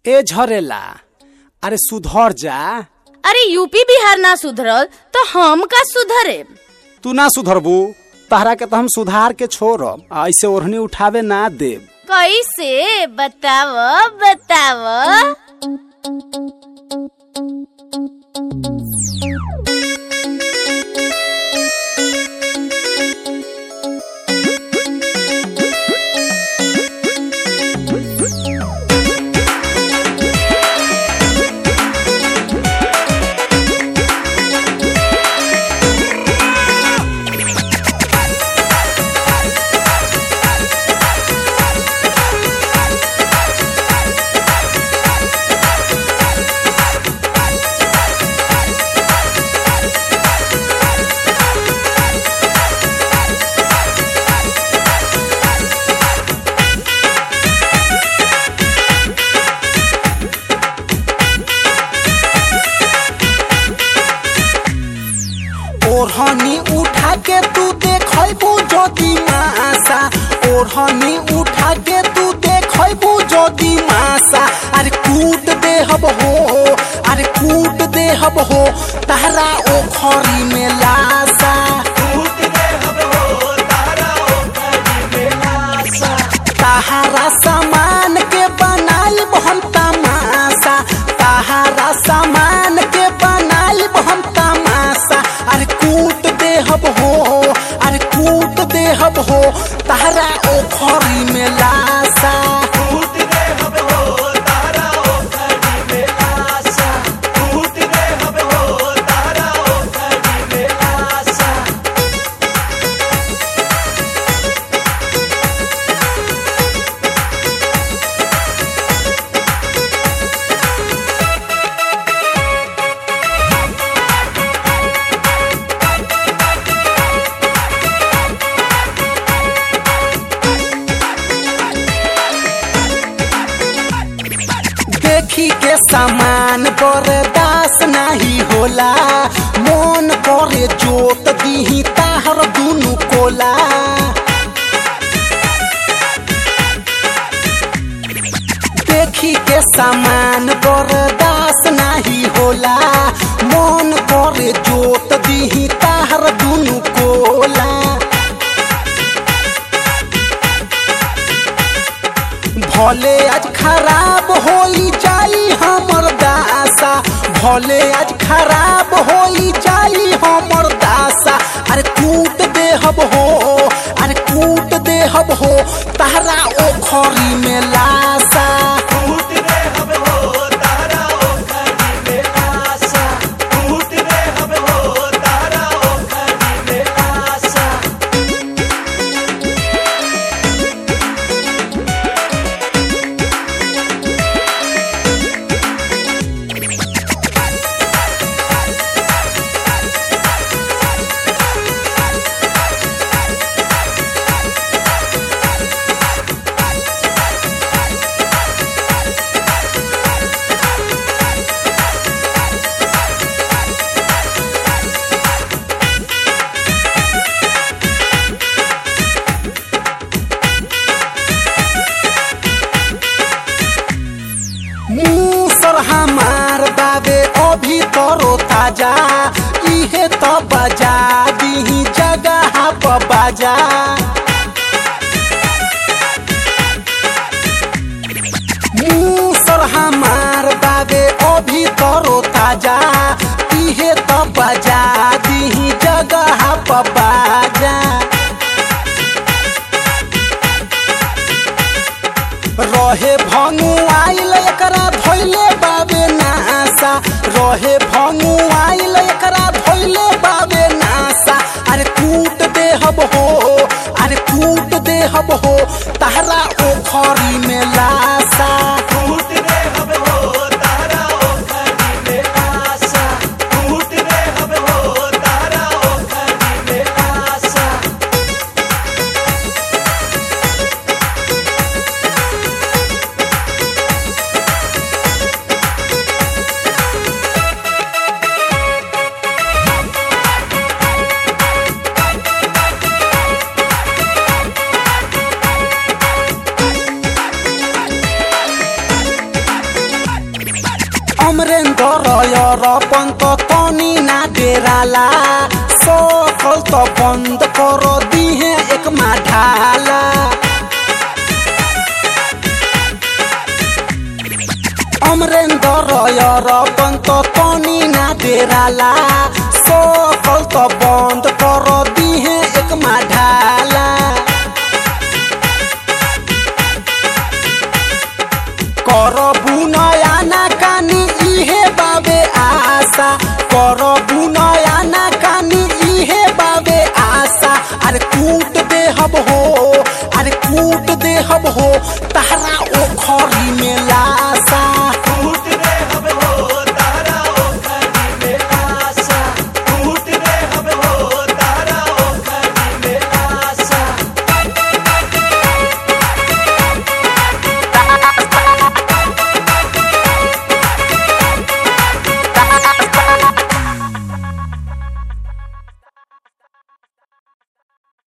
ए झरेला अरे सुधर जा अरे यूपी बिहार ना सुधरल तो हम का सुधरे तू ना सुधरबू तहरा के तो हम सुधार के छोड़ब आ ऐसे ओढ़नी उठावे ना देब कैसे बताव बताव ओढ़नी उठा के तू देखबू जदी मासा ओढ़नी उठा के तू देखबू जदी मासा अरे कूट देहब हो अरे कूट देहब हो तहरा ओखरी में लासा तहारा सामान के बनाई हम तमाशा तहारा सामान के बनाई हम तमाशा अरे कूट देहब हो अरे कूट देहब हो तहरा ओखरी में लाशा देखी के सामान बर्दाश्त नहीं होला मन करे जोत दीही ताहर दुनु कोला देखी के सामान बर्दाश्त नहीं होला मन करे जोत दीही ताहर दुनु कोला भले आज खराब होई जाई हमर दासा भले आज खराब होई जाई हमर दासा अरे कूट देहब हो अरे कूट देहब हो तहरा ओखरी में लासा मुसर हमार बाबे अभी तरो ताजा इहे तो बजा दीही जगह पर बाजा मुसर हमार बाबे अभी तरो ताजा इहे तो बजा दीही जगह पर बाजा रहे भंगू आइल एकरा धोइले बाबे नासा रहे भंगू आइल एकरा धोइले बाबे नासा अरे कूट देहब हो अरे कूट देहब हो तहरा ओखरी में लासा अमरेन्द्र पंत तनी ना डेराला सकल त बंद कर दिहे एक मा ढाला अमरेन्द्र पंत तनी ना डेराला सकल त बंद कर दिहे एक मा ढाला करबु नया ना कानी इहे बाबे आशा करबु नया ना कानी इहे बाबे आशा अरे कूट देहब हो अरे कूट देहब हो तहरा